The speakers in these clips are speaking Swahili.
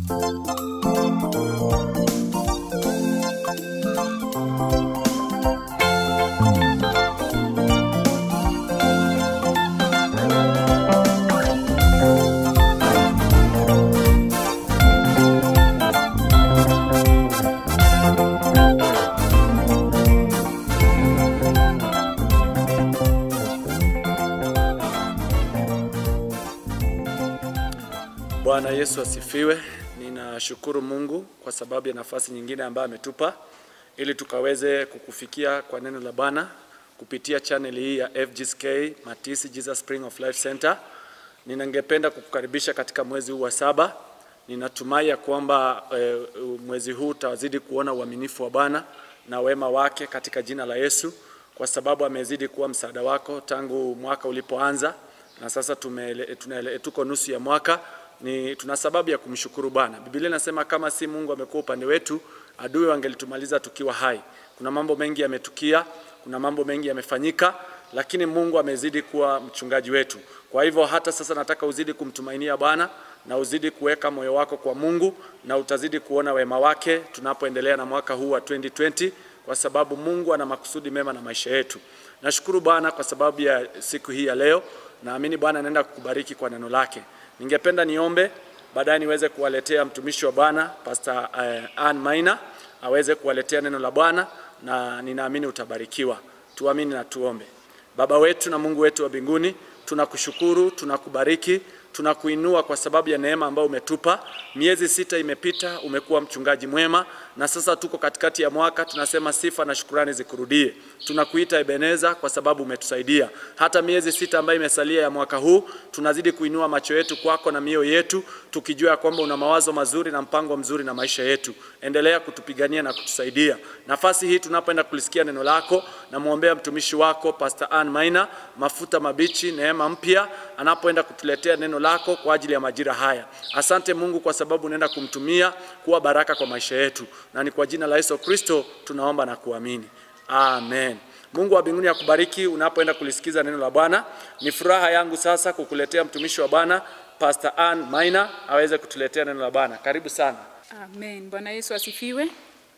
Bwana Yesu asifiwe. Ninashukuru Mungu kwa sababu ya nafasi nyingine ambayo ametupa ili tukaweze kukufikia kwa neno la Bwana kupitia channel hii ya FGSK Matisi Jesus Spring of Life Center. Ninangependa kukukaribisha katika mwezi huu wa saba. Ninatumai ya kwamba e, mwezi huu utazidi kuona uaminifu wa Bwana na wema wake katika jina la Yesu, kwa sababu amezidi kuwa msaada wako tangu mwaka ulipoanza na sasa tumele, tunele, tuko nusu ya mwaka ni tuna sababu ya kumshukuru Bwana. Biblia inasema kama si Mungu amekuwa upande wetu, adui wangelitumaliza tukiwa hai. Kuna mambo mengi yametukia, kuna mambo mengi yamefanyika, lakini Mungu amezidi kuwa mchungaji wetu. Kwa hivyo hata sasa nataka uzidi kumtumainia Bwana na uzidi kuweka moyo wako kwa Mungu na utazidi kuona wema wake tunapoendelea na mwaka huu wa 2020 kwa sababu Mungu ana makusudi mema na maisha yetu. Nashukuru Bwana kwa sababu ya siku hii ya leo. Naamini Bwana anaenda kukubariki kwa neno lake. Ningependa niombe baadaye niweze kuwaletea mtumishi wa Bwana Pastor uh, Ann Maina aweze kuwaletea neno la Bwana na ninaamini utabarikiwa. Tuamini na tuombe. Baba wetu na Mungu wetu wa mbinguni, tunakushukuru, tunakubariki, tunakuinua kwa sababu ya neema ambayo umetupa. Miezi sita imepita, umekuwa mchungaji mwema, na sasa tuko katikati ya mwaka, tunasema sifa na shukurani zikurudie. Tunakuita Ebeneza kwa sababu umetusaidia. Hata miezi sita ambayo imesalia ya mwaka huu, tunazidi kuinua macho yetu kwako na mioyo yetu, tukijua ya kwamba una mawazo mazuri na mpango mzuri na maisha yetu. Endelea kutupigania na kutusaidia. Nafasi hii tunapoenda kulisikia neno lako, namwombea mtumishi wako Pastor Ann Maina, mafuta mabichi, neema mpya, anapoenda kutuletea neno lako kwa ajili ya majira haya. Asante Mungu kwa sababu unaenda kumtumia kuwa baraka kwa maisha yetu, na ni kwa jina la Yesu Kristo tunaomba na kuamini, amen. Mungu wa mbinguni akubariki unapoenda kulisikiza neno la Bwana. Ni furaha yangu sasa kukuletea mtumishi wa Bwana Pastor Ann Maina aweze kutuletea neno la Bwana. Karibu sana. Amen. Bwana Yesu asifiwe.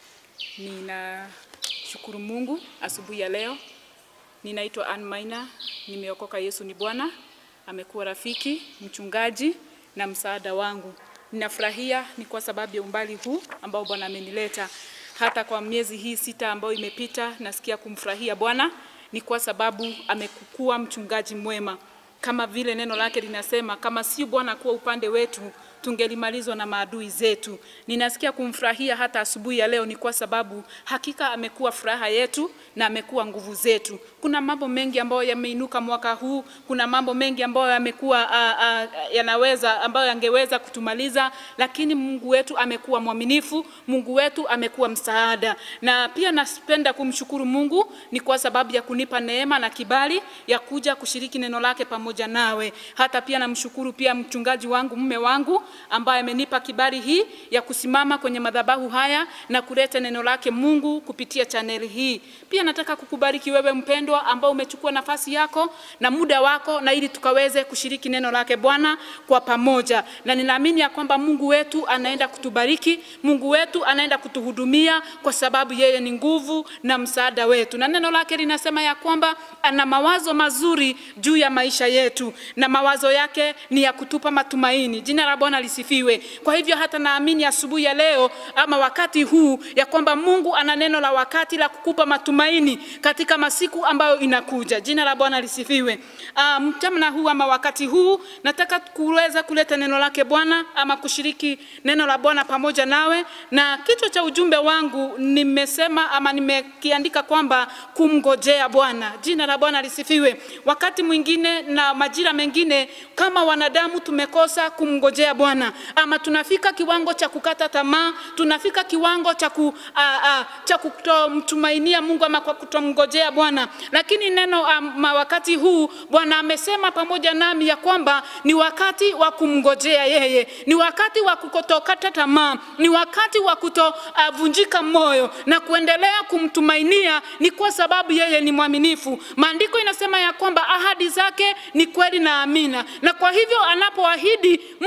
Ninashukuru Mungu asubuhi ya leo. Ninaitwa Ann Maina, nimeokoka. Yesu ni Bwana, amekuwa rafiki, mchungaji na msaada wangu. Ninafurahia ni kwa sababu ya umbali huu ambao Bwana amenileta. Hata kwa miezi hii sita ambayo imepita, nasikia kumfurahia Bwana ni kwa sababu amekuwa mchungaji mwema, kama vile neno lake linasema, kama si Bwana kuwa upande wetu tungelimalizwa na maadui zetu. Ninasikia kumfurahia hata asubuhi ya leo, ni kwa sababu hakika amekuwa furaha yetu na amekuwa nguvu zetu. Kuna mambo mengi ambayo yameinuka mwaka huu, kuna mambo mengi ambayo yamekuwa uh, uh, yanaweza ambayo yangeweza kutumaliza, lakini Mungu wetu amekuwa mwaminifu, Mungu wetu amekuwa msaada. Na pia napenda kumshukuru Mungu ni kwa sababu ya kunipa neema na kibali ya kuja kushiriki neno lake pamoja nawe. Hata pia namshukuru pia mchungaji wangu, mume wangu ambaye amenipa kibali hii ya kusimama kwenye madhabahu haya na kuleta neno lake Mungu kupitia chaneli hii. Pia nataka kukubariki wewe mpendwa, ambao umechukua nafasi yako na muda wako, na ili tukaweze kushiriki neno lake Bwana kwa pamoja, na ninaamini ya kwamba Mungu wetu anaenda kutubariki, Mungu wetu anaenda kutuhudumia, kwa sababu yeye ni nguvu na msaada wetu, na neno lake linasema ya kwamba ana mawazo mazuri juu ya maisha yetu, na mawazo yake ni ya kutupa matumaini. Jina la Bwana lisifiwe. Kwa hivyo hata naamini asubuhi ya leo ama wakati huu ya kwamba Mungu ana neno la wakati la kukupa matumaini katika masiku ambayo inakuja. Jina la Bwana lisifiwe. Uh, mchana huu ama wakati huu nataka kuweza kuleta neno lake Bwana ama kushiriki neno la Bwana pamoja nawe, na kichwa cha ujumbe wangu nimesema ama nimekiandika kwamba kumngojea Bwana. Jina la Bwana lisifiwe. Wakati mwingine na majira mengine kama wanadamu tumekosa kumngojea Bwana ama tunafika kiwango cha kukata tamaa, tunafika kiwango cha ku, a, a, cha kutomtumainia Mungu ama kwa kutomngojea Bwana. Lakini neno ama wakati huu Bwana amesema pamoja nami ya kwamba ni wakati wa kumngojea yeye, ni wakati wa kutokata tamaa, ni wakati wa kutovunjika uh, moyo na kuendelea kumtumainia, ni kwa sababu yeye ni mwaminifu. Maandiko inasema ya kwamba ahadi zake ni kweli na amina, na kwa hivyo anapoahidi Mungu wetu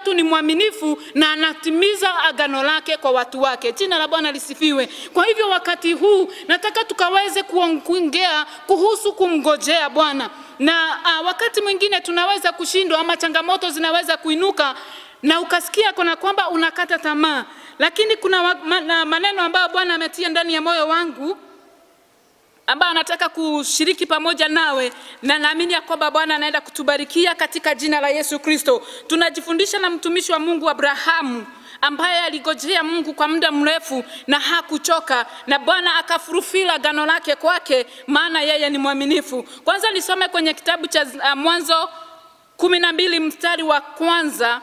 wetu ni mwaminifu na anatimiza agano lake kwa watu wake. Jina la Bwana lisifiwe. Kwa hivyo wakati huu nataka tukaweze kuongea kuhusu kumngojea Bwana, na uh, wakati mwingine tunaweza kushindwa ama changamoto zinaweza kuinuka na ukasikia kana kwamba unakata tamaa, lakini kuna wa- ma- maneno ambayo Bwana ametia ndani ya moyo wangu ambayo anataka kushiriki pamoja nawe, na naamini ya kwamba Bwana anaenda kutubarikia katika jina la Yesu Kristo. Tunajifundisha na mtumishi wa Mungu Abrahamu ambaye aligojea Mungu kwa muda mrefu na hakuchoka, na Bwana akafurufila agano lake kwake, maana yeye ni mwaminifu. Kwanza nisome kwenye kitabu cha uh, Mwanzo kumi na mbili mstari wa kwanza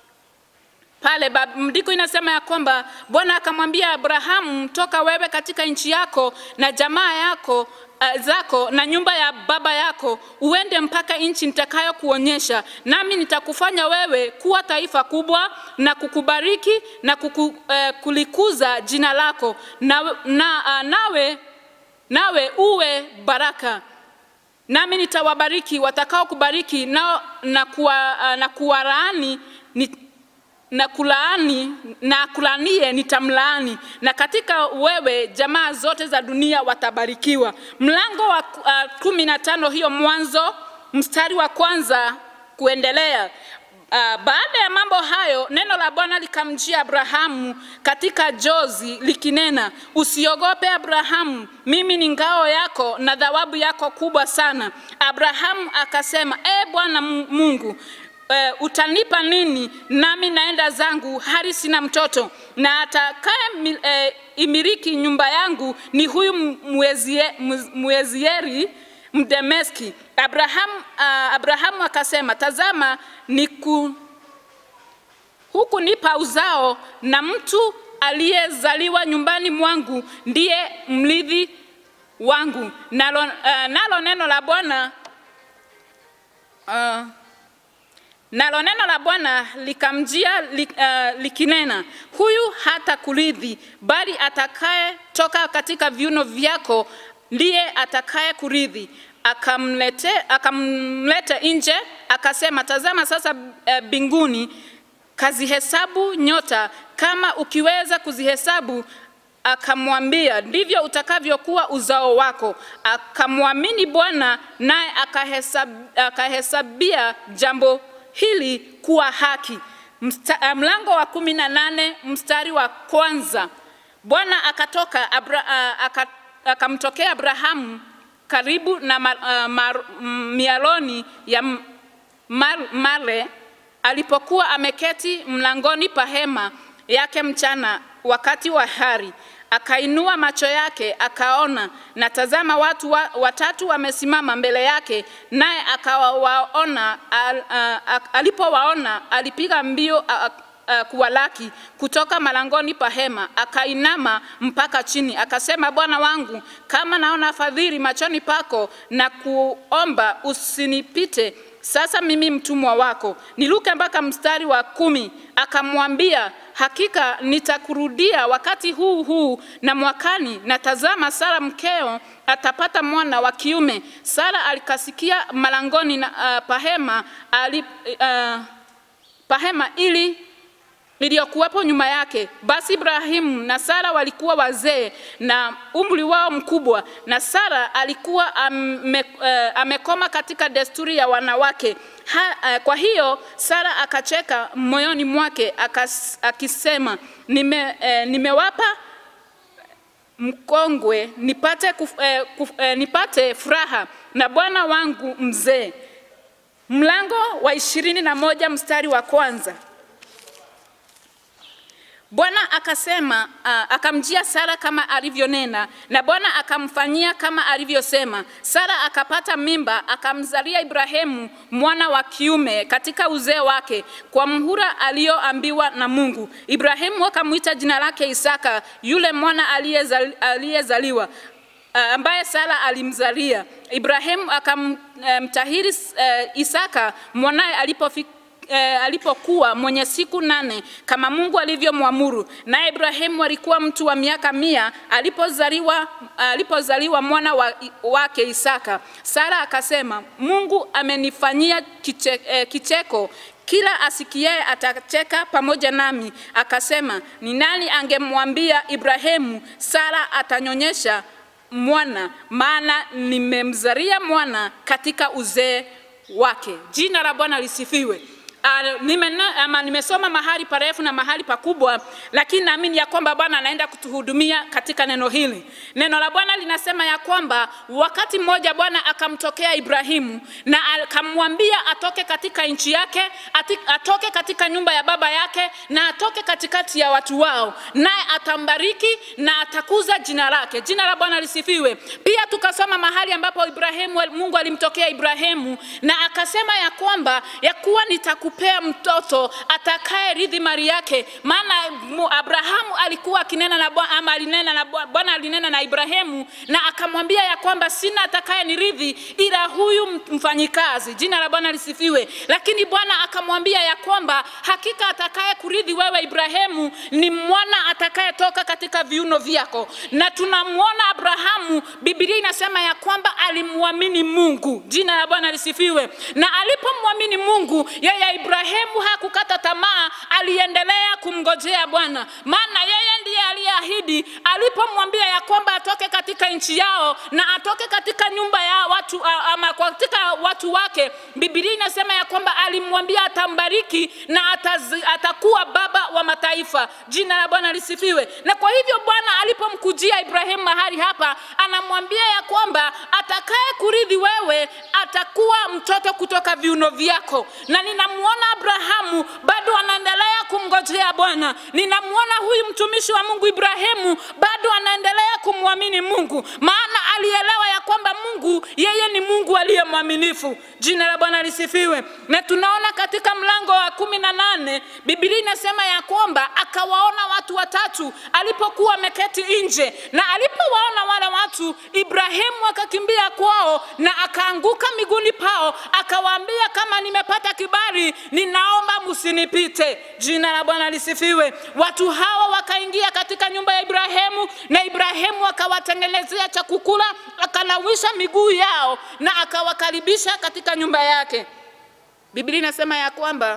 pale mndiko inasema ya kwamba Bwana akamwambia Abrahamu, toka wewe katika nchi yako na jamaa yako uh, zako na nyumba ya baba yako uende mpaka nchi nitakayokuonyesha, nami nitakufanya wewe kuwa taifa kubwa na kukubariki na kuku, uh, kulikuza jina lako na, na, uh, nawe, nawe uwe baraka nami nitawabariki watakao kubariki na, na, kuwa, uh, na kuwalaani ni, na kulaani na kulanie nitamlaani, na katika wewe jamaa zote za dunia watabarikiwa. Mlango wa uh, kumi na tano hiyo Mwanzo mstari wa kwanza kuendelea. Uh, baada ya mambo hayo neno la Bwana likamjia Abrahamu katika jozi likinena, usiogope Abrahamu, mimi ni ngao yako na thawabu yako kubwa sana. Abrahamu akasema, e Bwana Mungu Uh, utanipa nini? Nami naenda zangu hali sina mtoto, na atakaye uh, imiriki nyumba yangu ni huyu mwezie, mwezieri Mdemeski. Abrahamu, uh, Abrahamu akasema, tazama niku, huku nipa uzao na mtu aliyezaliwa nyumbani mwangu ndiye mrithi wangu. Nalo, uh, nalo neno la Bwana uh, Nalo neno la Bwana likamjia li, uh, likinena, huyu hata kurithi, bali atakaye toka katika viuno vyako ndiye atakaye kurithi. Akamlete, akamlete nje, akasema, tazama sasa mbinguni, uh, kazihesabu nyota, kama ukiweza kuzihesabu. Akamwambia, ndivyo utakavyokuwa uzao wako. Akamwamini Bwana, naye akahesab, akahesabia jambo hili kuwa haki. Msta, mlango wa kumi na nane mstari wa kwanza. Bwana akatoka Abra, uh, akamtokea Abrahamu karibu na mar, uh, mar, mialoni ya mar, Mare alipokuwa ameketi mlangoni pa hema yake mchana wakati wa hari akainua macho yake akaona, na tazama, watu wa, watatu wamesimama mbele yake, naye akawaona. Al, alipowaona alipiga mbio a, a, kuwalaki kutoka malangoni pa hema, akainama mpaka chini, akasema, Bwana wangu, kama naona fadhili machoni pako, na kuomba usinipite sasa mimi mtumwa wako. Niluke mpaka mstari wa kumi. Akamwambia, hakika nitakurudia wakati huu huu na mwakani, na tazama, Sara mkeo atapata mwana wa kiume. Sara alikasikia malangoni na uh, pahema, ali, uh, pahema ili iliyokuwepo nyuma yake. Basi Ibrahimu na Sara walikuwa wazee na umri wao mkubwa, na Sara alikuwa ame, uh, amekoma katika desturi ya wanawake ha, uh, kwa hiyo Sara akacheka moyoni mwake akas, akisema nime, uh, nimewapa mkongwe nipate, kuf, uh, kuf, uh, nipate furaha na bwana wangu mzee. Mlango wa ishirini na moja mstari wa kwanza. Bwana akasema uh, akamjia Sara kama alivyonena, na Bwana akamfanyia kama alivyosema. Sara akapata mimba, akamzalia Ibrahimu mwana wa kiume katika uzee wake, kwa mhura aliyoambiwa na Mungu. Ibrahimu akamwita jina lake Isaka, yule mwana aliyezaliwa uh, ambaye Sara alimzalia. Ibrahimu akamtahiri uh, Isaka mwanaye alipofika E, alipokuwa mwenye siku nane kama Mungu alivyomwamuru. Naye Ibrahimu alikuwa mtu wa miaka mia alipozaliwa, alipozaliwa mwana wa, wake Isaka. Sara akasema, Mungu amenifanyia kiche, e, kicheko kila asikiaye atacheka pamoja nami. Akasema, ni nani angemwambia Ibrahimu, Sara atanyonyesha mwana, maana nimemzalia mwana katika uzee wake. Jina la Bwana lisifiwe. Uh, nimena, ama nimesoma mahali parefu na mahali pakubwa, lakini naamini ya kwamba Bwana anaenda kutuhudumia katika neno hili. Neno la Bwana linasema ya kwamba wakati mmoja Bwana akamtokea Ibrahimu na akamwambia atoke katika nchi yake, ati, atoke katika nyumba ya baba yake na atoke katikati ya watu wao, naye atambariki na atakuza jina lake. Jina la Bwana lisifiwe. Pia tukasoma mahali ambapo Ibrahimu, Mungu alimtokea Ibrahimu na akasema ya kwamba ya kuwa nitaku kupea mtoto atakaye rithi mali yake. Maana Abrahamu alikuwa akinena na Bwana ama alinena na Bwana alinena na Ibrahimu na akamwambia ya kwamba sina atakaye nirithi ila huyu mfanyikazi. Jina la Bwana lisifiwe. Lakini Bwana akamwambia ya kwamba hakika atakaye kurithi wewe Ibrahimu ni mwana atakayetoka katika viuno vyako. Na tunamwona Abrahamu, Biblia inasema ya kwamba alimwamini Mungu. Jina la Bwana lisifiwe. Na alipomwamini Mungu yeye Ibrahimu hakukata tamaa, aliendelea kumngojea Bwana, maana yeye ndiye aliyeahidi alipomwambia ya kwamba atoke katika nchi yao na atoke katika nyumba ya watu ama katika watu wake. Biblia inasema ya kwamba alimwambia atambariki na atazi, atakuwa baba wa mataifa. Jina la Bwana lisifiwe. Na kwa hivyo Bwana alipomkujia Ibrahimu mahali hapa, anamwambia ya kwamba atakaye kurithi wewe atakuwa mtoto kutoka viuno vyako, na ninamwona Abrahamu bado anaendelea kumngojea Bwana. Ninamwona huyu mtumishi wa Mungu Ibrahimu bado anaendelea kumwamini Mungu, maana alielewa ya kwamba Mungu yeye ni Mungu aliye mwaminifu. Jina la Bwana lisifiwe. Na tunaona katika mlango wa kumi na nane Biblia inasema ya kwamba akawaona watu watatu alipokuwa ameketi nje, na alipowaona wale watu, Ibrahimu akakimbia kwao na akaanguka miguuni pao, akawaambia kama nimepata kibali, ninaomba msinipite. Jina la Bwana lisifiwe. Watu hawa wakaingia katika nyumba ya Ibrahimu na Ibrahimu akawatengenezea cha kukula, akanawisha miguu yao na akawakaribisha katika nyumba yake. Biblia inasema ya kwamba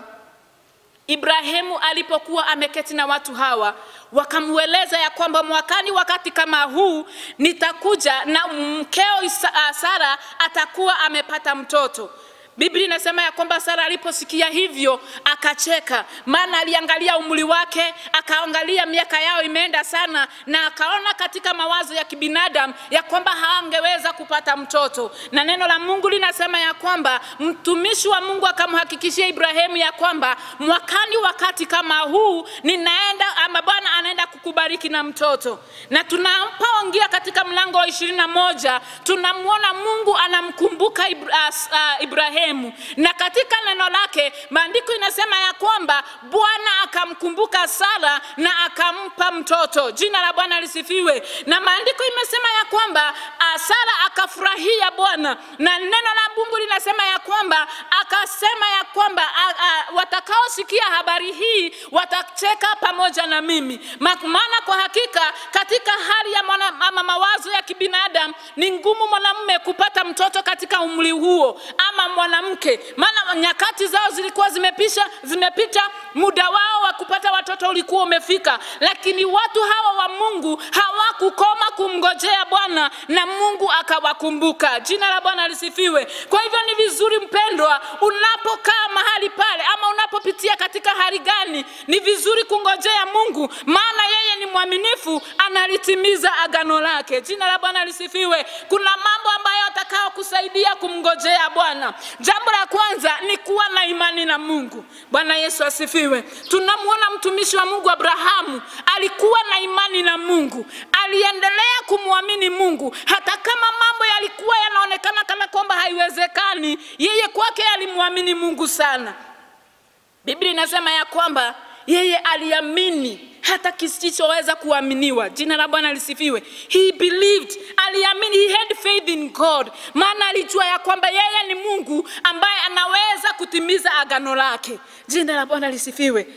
Ibrahimu alipokuwa ameketi na watu hawa wakamweleza ya kwamba mwakani wakati kama huu nitakuja na mkeo Sara atakuwa amepata mtoto. Biblia inasema ya kwamba Sara aliposikia hivyo akacheka, maana aliangalia umri wake, akaangalia miaka yao imeenda sana, na akaona katika mawazo ya kibinadamu ya kwamba haangeweza kupata mtoto. Na neno la Mungu linasema ya kwamba mtumishi wa Mungu akamhakikishia Ibrahimu ya kwamba mwakani wakati kama huu ninaenda ama Bwana anaenda kukubariki na mtoto. Na tunapoingia katika mlango wa ishirini na moja tunamwona Mungu anamkumbuka Ibrahimu Ibrahimu. Na katika neno lake maandiko inasema ya kwamba Bwana akamkumbuka Sara na akampa mtoto. Jina la Bwana lisifiwe. Na maandiko imesema ya kwamba Sara akafurahia Bwana, na neno la Mungu linasema ya kwamba akasema ya kwamba watakaosikia habari hii watacheka pamoja na mimi, maana kwa hakika katika hali ya mwana, ama mawazo ya kibinadamu ni ngumu mwanamume kupata mtoto katika umri huo ama mwanamke, maana nyakati zao zilikuwa zimepisha, zimepita, muda wao wa kupata watoto ulikuwa umefika, lakini watu hawa wa Mungu hawakukoma kumngojea Bwana na Mungu akawakumbuka. Jina la Bwana lisifiwe. Kwa hivyo ni vizuri mpendwa, unapokaa mahali pale ama unapopitia katika hali gani, ni vizuri kungojea Mungu, maana yeye ni mwaminifu, analitimiza agano lake. Jina la Bwana lisifiwe. Kuna mambo ambayo atakao kusaidia kumngojea Bwana. Jambo la kwanza ni kuwa na imani na Mungu. Bwana Yesu asifiwe. Tunamwona mtumishi wa Mungu Abrahamu alikuwa na imani na Mungu, aliendelea kumwamini Mungu hata kama mambo yalikuwa yanaonekana kana kwamba haiwezekani. Yeye kwake alimwamini Mungu sana. Biblia inasema ya kwamba yeye aliamini hata kisichoweza kuaminiwa. Jina la Bwana lisifiwe. He believed, aliamini, he had faith in God, maana alijua ya kwamba yeye ni Mungu ambaye anaweza kutimiza agano lake. Jina la Bwana lisifiwe.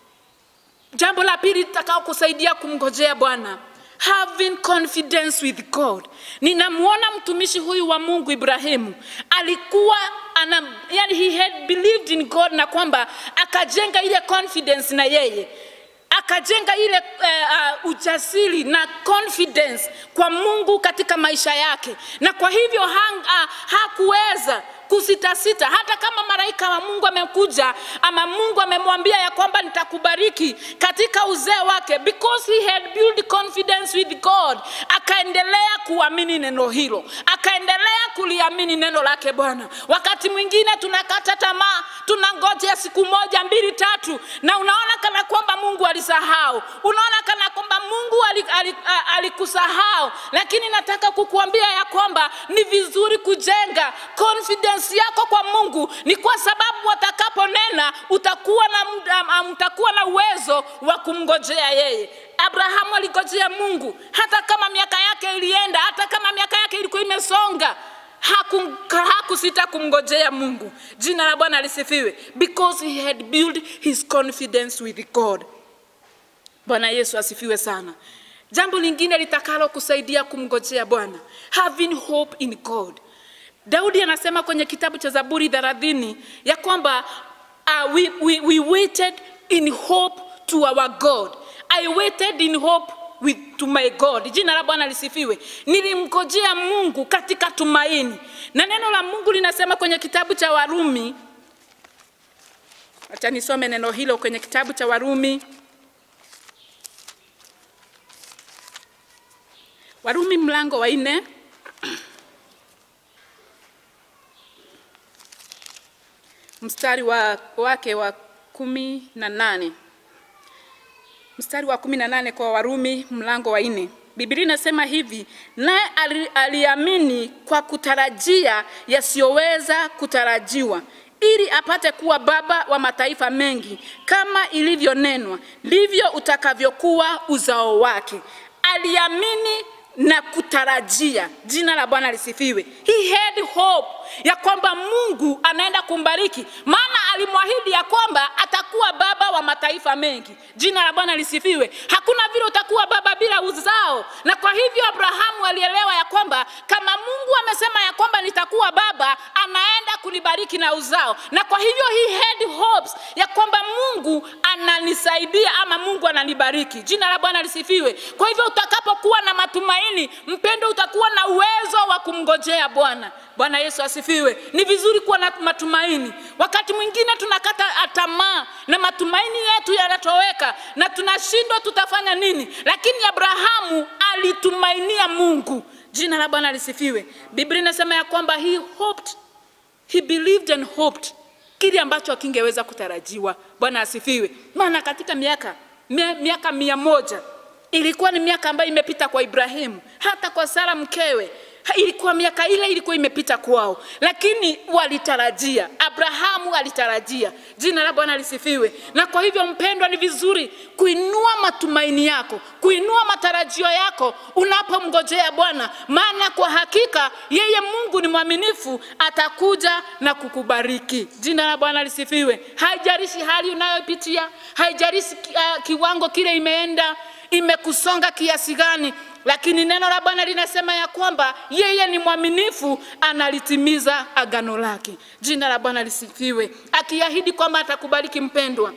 Jambo la pili litakao kusaidia kumngojea Bwana having confidence with God. Ninamwona mtumishi huyu wa Mungu Ibrahimu alikuwa ana, yani he had believed in God na kwamba akajenga ile confidence na yeye akajenga ile uh, uh, ujasiri na confidence kwa Mungu katika maisha yake, na kwa hivyo hang, uh, hakuweza kusitasita hata kama malaika wa Mungu amekuja ama Mungu amemwambia ya kwamba nitakubariki katika uzee wake, because he had built confidence with God, akaendelea kuamini neno hilo, akaendelea kuliamini neno lake Bwana. Wakati mwingine tunakata tamaa, tunangojea siku moja mbili tatu, na unaona kana kwamba Mungu alisahau, unaona kana kwamba Mungu alikusahau, ali, ali lakini nataka kukuambia ya kwamba ni vizuri kujenga confidence yako kwa Mungu, ni kwa sababu watakaponena utakuwa na, um, utakuwa na uwezo wa kumngojea yeye. Abrahamu aligojea Mungu hata kama miaka yake ilienda, hata kama miaka yake ilikuwa imesonga hakusita haku kumngojea Mungu. Jina la Bwana lisifiwe, because he had built his confidence with God. Bwana Yesu asifiwe sana. Jambo lingine litakalo kusaidia kumngojea Bwana, having hope in God. Daudi anasema kwenye kitabu cha Zaburi 30 ya kwamba uh, we, we, we waited in hope to our God. I waited in hope with, to my God. Jina la Bwana lisifiwe. Nilimngojea Mungu katika tumaini, na neno la Mungu linasema kwenye kitabu cha Warumi, acha nisome neno hilo kwenye kitabu cha Warumi Warumi mlango wa nne mstari wa, wake wa kumi na nane mstari wa kumi na nane kwa Warumi mlango wa nne. Biblia inasema hivi, naye aliamini kwa kutarajia yasiyoweza kutarajiwa, ili apate kuwa baba wa mataifa mengi, kama ilivyonenwa, ndivyo utakavyokuwa uzao wake. Aliamini na kutarajia. Jina la Bwana lisifiwe. He had hope ya kwamba Mungu anaenda kumbariki, maana alimwahidi ya kwamba atakuwa baba wa mataifa mengi. Jina la Bwana lisifiwe. Hakuna vile utakuwa baba bila uzao, na kwa hivyo Abrahamu alielewa ya kwamba kama Mungu amesema ya kwamba nitakuwa baba, anaenda kunibariki na uzao, na kwa hivyo he had hopes ya kwamba Mungu ananisaidia ama Mungu ananibariki. Jina la Bwana lisifiwe. Kwa hivyo utakapokuwa na matumaini, mpendo, utakuwa na uwezo wa kumngojea Bwana. Bwana Yesu asifiwe. Ni vizuri kuwa na matumaini. Wakati mwingine tunakata tamaa na matumaini yetu yanatoweka na tunashindwa tutafanya nini, lakini Abrahamu alitumainia Mungu. Jina la Bwana lisifiwe. Biblia inasema ya kwamba he hoped, he believed and hoped, kile ambacho akingeweza kutarajiwa. Bwana asifiwe. Maana katika miaka miaka mia moja ilikuwa ni miaka ambayo imepita kwa Ibrahimu, hata kwa Sara mkewe ilikuwa miaka ile ilikuwa imepita kwao, lakini walitarajia. Abrahamu alitarajia. Jina la Bwana lisifiwe. Na kwa hivyo, mpendwa, ni vizuri kuinua matumaini yako, kuinua matarajio yako unapomngojea Bwana, maana kwa hakika yeye Mungu ni mwaminifu, atakuja na kukubariki. Jina la Bwana lisifiwe. Haijalishi hali unayopitia, haijalishi uh, kiwango kile imeenda imekusonga kiasi gani, lakini neno la Bwana linasema ya kwamba yeye ni mwaminifu, analitimiza agano lake. Jina la Bwana lisifiwe, akiahidi kwamba atakubariki mpendwa.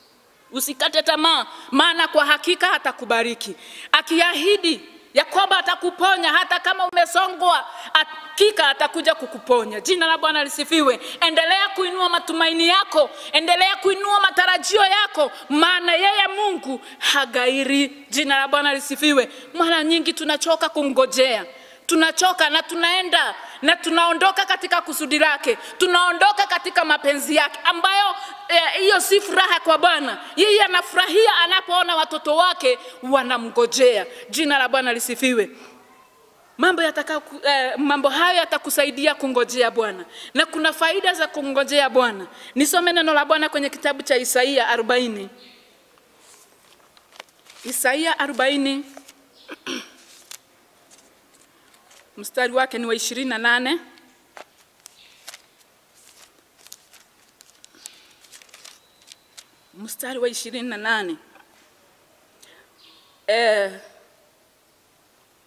Usikate tamaa, maana kwa hakika atakubariki. Akiahidi ya kwamba atakuponya hata kama umesongwa, hakika atakuja kukuponya. Jina la Bwana lisifiwe. Endelea kuinua matumaini yako, endelea kuinua matarajio yako, maana yeye Mungu hagairi. Jina la Bwana lisifiwe. Mara nyingi tunachoka kumngojea tunachoka na tunaenda na tunaondoka katika kusudi lake, tunaondoka katika mapenzi yake, ambayo hiyo eh, si furaha kwa Bwana. Yeye anafurahia anapoona watoto wake wanamngojea. Jina la Bwana lisifiwe. Mambo, yataka, eh, mambo hayo yatakusaidia kungojea Bwana, na kuna faida za kungojea Bwana. Nisome neno la Bwana kwenye kitabu cha Isaia 40 Isaia 40 mstari wake ni wa ishirini na nane mstari wa ishirini na nane eh,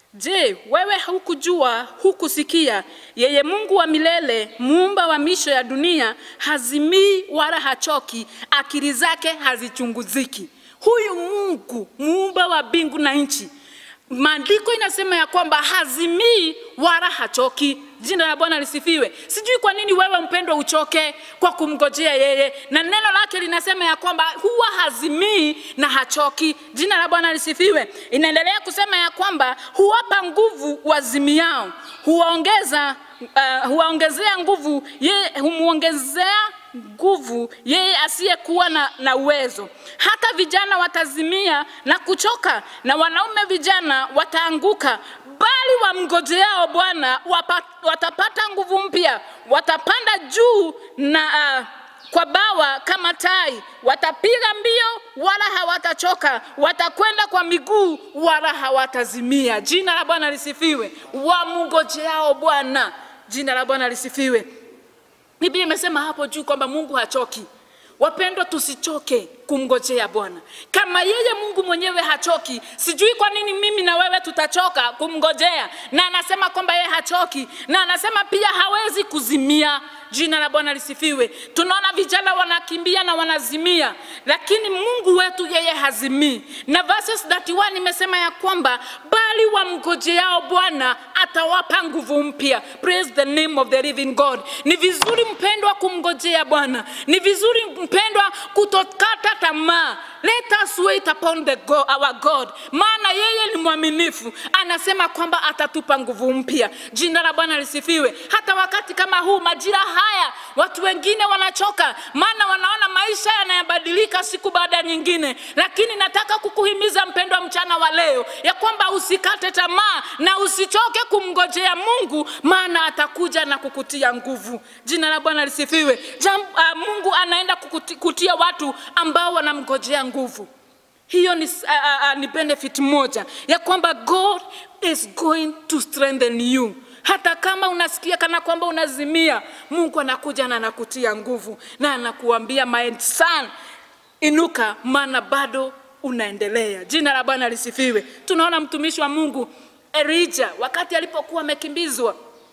Je, wewe hukujua, hukusikia? Yeye Mungu wa milele, muumba wa misho ya dunia, hazimii wala hachoki, akili zake hazichunguziki. Huyu Mungu muumba wa mbingu na nchi, maandiko inasema ya kwamba hazimii wala hachoki. Jina la Bwana lisifiwe. Sijui kwa nini wewe mpendwa uchoke kwa kumgojea yeye, na neno lake linasema ya kwamba huwa hazimii na hachoki. Jina la Bwana lisifiwe. Inaendelea kusema ya kwamba huwapa nguvu wazimiao, huwaongeza uh, huwaongezea nguvu yeye, humwongezea nguvu yeye asiyekuwa na, na uwezo. Hata vijana watazimia na kuchoka, na wanaume vijana wataanguka, bali wamngojeao Bwana wapa- watapata nguvu mpya, watapanda juu na uh, kwa bawa kama tai, watapiga mbio wala hawatachoka, watakwenda kwa miguu wala hawatazimia. Jina la Bwana lisifiwe. Wamngojeao Bwana, jina la Bwana lisifiwe. Biblia imesema hapo juu kwamba Mungu hachoki. Wapendwa, tusichoke kumngojea Bwana. Kama yeye Mungu mwenyewe hachoki, sijui kwa nini mimi na wewe tutachoka kumngojea. Na anasema kwamba yeye hachoki, na anasema pia hawezi kuzimia. Jina la Bwana lisifiwe. Tunaona vijana wanakimbia na wanazimia, lakini Mungu wetu yeye hazimii. Na verses 31 imesema ya kwamba bali wamgojeao Bwana atawapa nguvu mpya. Praise the name of the living God. Ni vizuri mpendwa kumngojea Bwana, ni vizuri mpendwa kutokata tamaa. Let us wait upon the God, our God, maana yeye ni mwaminifu. Anasema kwamba atatupa nguvu mpya. Jina la Bwana lisifiwe. Hata wakati kama huu, majira haya, watu wengine wanachoka, maana wanaona maisha yanayabadilika siku baada ya nyingine, lakini nataka kukuhimiza mpendwa, mchana wa leo ya kwamba usikate tamaa na usichoke kumngojea Mungu, maana atakuja na kukutia nguvu. Jina la Bwana lisifiwe. Jam, uh, Mungu anaenda kukuti, kutia watu ambao wanamngojea nguvu. Hiyo ni, uh, uh, ni benefit moja ya kwamba God is going to strengthen you. Hata kama unasikia kana kwamba unazimia, Mungu anakuja na anakutia nguvu na anakuambia my son, inuka, maana bado unaendelea. Jina la Bwana lisifiwe. Tunaona mtumishi wa Mungu Elijah wakati alipokuwa amekimbizwa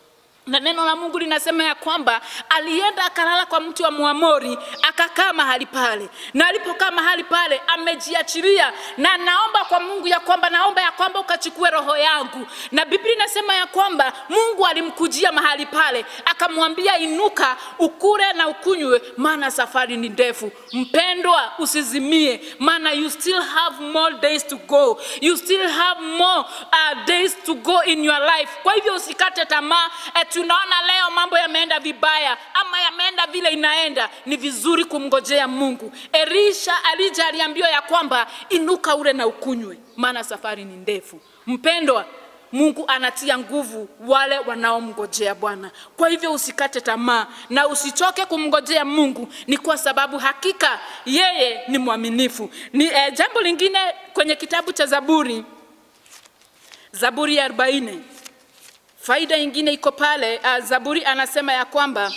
na neno la Mungu linasema ya kwamba alienda akalala kwa mti wa Muamori akakaa mahali pale, na alipokaa mahali pale amejiachilia, na naomba kwa Mungu ya kwamba naomba ya kwamba ukachukue roho yangu. Na Biblia inasema ya kwamba Mungu alimkujia mahali pale akamwambia, inuka ukule na ukunywe, maana safari ni ndefu. Mpendwa, usizimie, maana you still have more days to go, you still have more uh, days to go in your life. Kwa hivyo usikate tamaa. Eh, tunaona leo mambo yameenda vibaya ama yameenda vile inaenda, ni vizuri kumngojea Mungu. Elisha alija aliambiwa ya kwamba inuka ule na ukunywe, maana safari ni ndefu. Mpendwa, Mungu anatia nguvu wale wanaomngojea Bwana. Kwa hivyo usikate tamaa na usichoke kumngojea Mungu, ni kwa sababu hakika yeye ni mwaminifu. Ni eh, jambo lingine kwenye kitabu cha Zaburi, Zaburi ya arobaini faida ingine iko pale. Uh, Zaburi anasema ya kwamba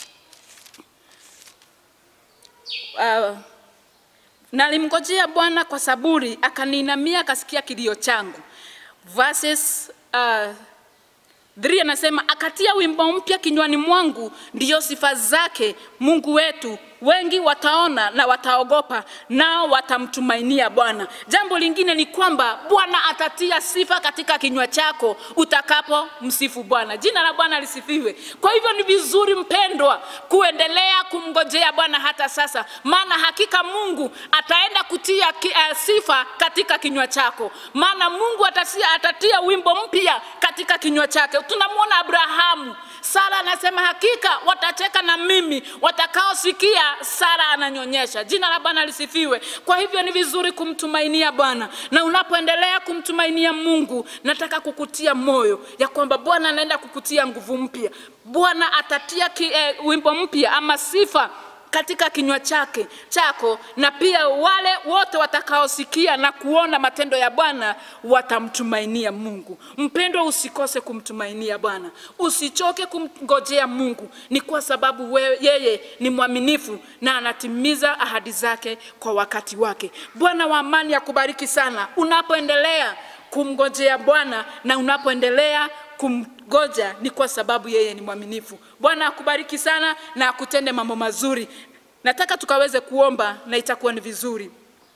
uh, nalimngojea Bwana kwa saburi, akaniinamia akasikia kilio changu. Verses uh, 3 anasema akatia wimbo mpya kinywani mwangu, ndiyo sifa zake Mungu wetu. Wengi wataona na wataogopa, nao watamtumainia Bwana. Jambo lingine ni kwamba Bwana atatia sifa katika kinywa chako utakapo msifu Bwana. Jina la Bwana lisifiwe. Kwa hivyo ni vizuri mpendwa, kuendelea kumngojea Bwana hata sasa, maana hakika Mungu ataenda kutia ki, uh, sifa katika kinywa chako, maana Mungu atatia, atatia wimbo mpya katika kinywa chake. Tunamwona Abrahamu Sara anasema hakika watacheka na mimi watakaosikia Sara ananyonyesha. Jina la Bwana lisifiwe. Kwa hivyo ni vizuri kumtumainia Bwana, na unapoendelea kumtumainia Mungu, nataka kukutia moyo ya kwamba Bwana anaenda kukutia nguvu mpya. Bwana atatia ki, eh, wimbo mpya ama sifa katika kinywa chake chako, na pia wale wote watakaosikia na kuona matendo ya Bwana watamtumainia Mungu. Mpendwa, usikose kumtumainia Bwana, usichoke kumngojea Mungu, ni kwa sababu we, yeye ni mwaminifu na anatimiza ahadi zake kwa wakati wake. Bwana wa amani akubariki sana unapoendelea kumngojea Bwana na unapoendelea kumgoja ni kwa sababu yeye ni mwaminifu. Bwana akubariki sana na akutende mambo mazuri. Nataka tukaweze kuomba na itakuwa ni vizuri.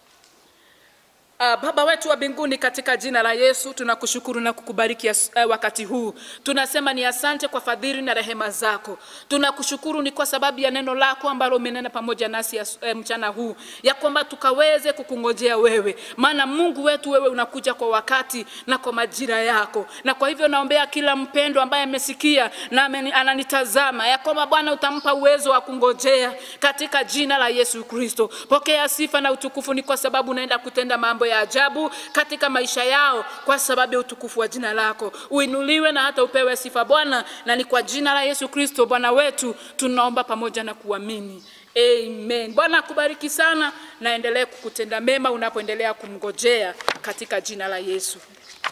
Uh, Baba wetu wa mbinguni, katika jina la Yesu tunakushukuru na kukubariki as, uh, wakati huu. Tunasema ni asante kwa fadhili na rehema zako. Tunakushukuru ni kwa sababu ya neno lako ambalo umenena pamoja nasi as, uh, mchana huu, ya kwamba tukaweze kukungojea wewe, maana Mungu wetu wewe unakuja kwa wakati na kwa majira yako. Na kwa hivyo naombea kila mpendo ambaye amesikia na ameni- ananitazama, ya kwamba Bwana utampa uwezo wa kungojea katika jina la Yesu Kristo. Pokea sifa na utukufu, ni kwa sababu unaenda kutenda mambo ya ajabu katika maisha yao kwa sababu ya utukufu wa jina lako. Uinuliwe na hata upewe sifa Bwana, na ni kwa jina la Yesu Kristo Bwana wetu tunaomba pamoja na kuamini. Amen. Bwana akubariki sana na endelee kukutenda mema unapoendelea kumngojea katika jina la Yesu.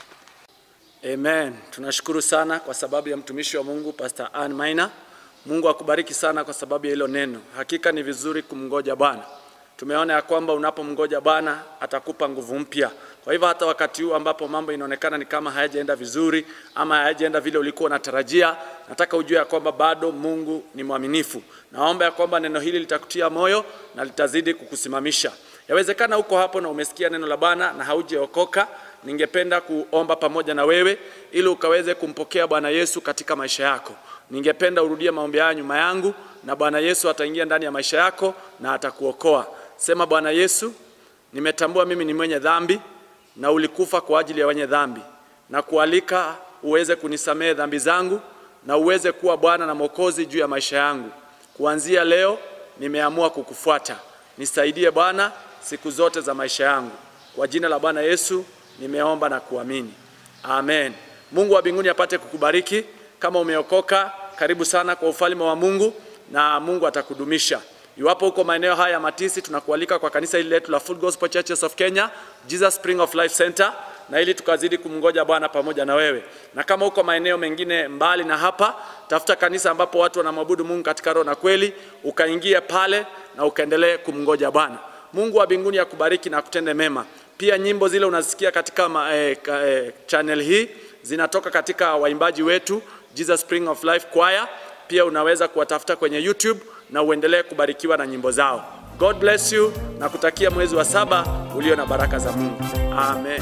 Amen. Tunashukuru sana kwa sababu ya mtumishi wa Mungu Pastor Ann Maina. Mungu akubariki sana kwa sababu ya hilo neno. Hakika ni vizuri kumngoja Bwana. Tumeona ya kwamba unapomngoja Bwana atakupa nguvu mpya. Kwa hivyo hata wakati huu ambapo mambo inaonekana ni kama hayajaenda vizuri ama hayajaenda vile ulikuwa unatarajia, nataka ujue ya kwamba bado Mungu ni mwaminifu. Naomba ya kwamba neno hili litakutia moyo na litazidi kukusimamisha. Yawezekana uko hapo na umesikia neno la Bwana na haujaokoka, ningependa kuomba pamoja na wewe ili ukaweze kumpokea Bwana Yesu katika maisha yako. Ningependa urudie maombi haya nyuma yangu na Bwana Yesu ataingia ndani ya maisha yako na atakuokoa. Sema, Bwana Yesu, nimetambua mimi ni mwenye dhambi na ulikufa kwa ajili ya wenye dhambi, na kualika uweze kunisamehe dhambi zangu na uweze kuwa Bwana na Mwokozi juu ya maisha yangu. Kuanzia leo nimeamua kukufuata. Nisaidie Bwana siku zote za maisha yangu. Kwa jina la Bwana Yesu nimeomba na kuamini, amen. Mungu wa mbinguni apate kukubariki. Kama umeokoka, karibu sana kwa ufalme wa Mungu na Mungu atakudumisha. Iwapo uko maeneo haya ya Matisi, tunakualika kwa kanisa hili letu la Full Gospel Churches of Kenya, Jesus Spring of Life Center, na ili tukazidi kumngoja Bwana pamoja na wewe. Na kama uko maeneo mengine mbali na hapa, tafuta kanisa ambapo watu wanamwabudu Mungu katika roho na kweli, ukaingie pale na ukaendelee kumngoja Bwana. Mungu wa mbinguni akubariki na kutende mema. Pia nyimbo zile unazisikia katika ma, eh, ka, eh, channel hii zinatoka katika waimbaji wetu Jesus Spring of Life Choir. Pia unaweza kuwatafuta kwenye YouTube na uendelee kubarikiwa na nyimbo zao. God bless you na kutakia mwezi wa saba ulio na baraka za Mungu. Amen.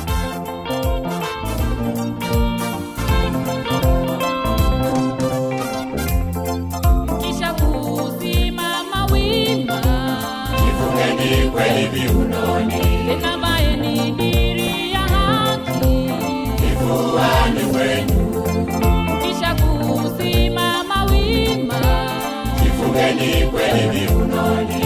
kisha kusimama wima, Jifungeni kweli viunoni, kavae ni diri ya haki, kifuani mwenu. kisha kusimama wima, Jifungeni kweli viunoni,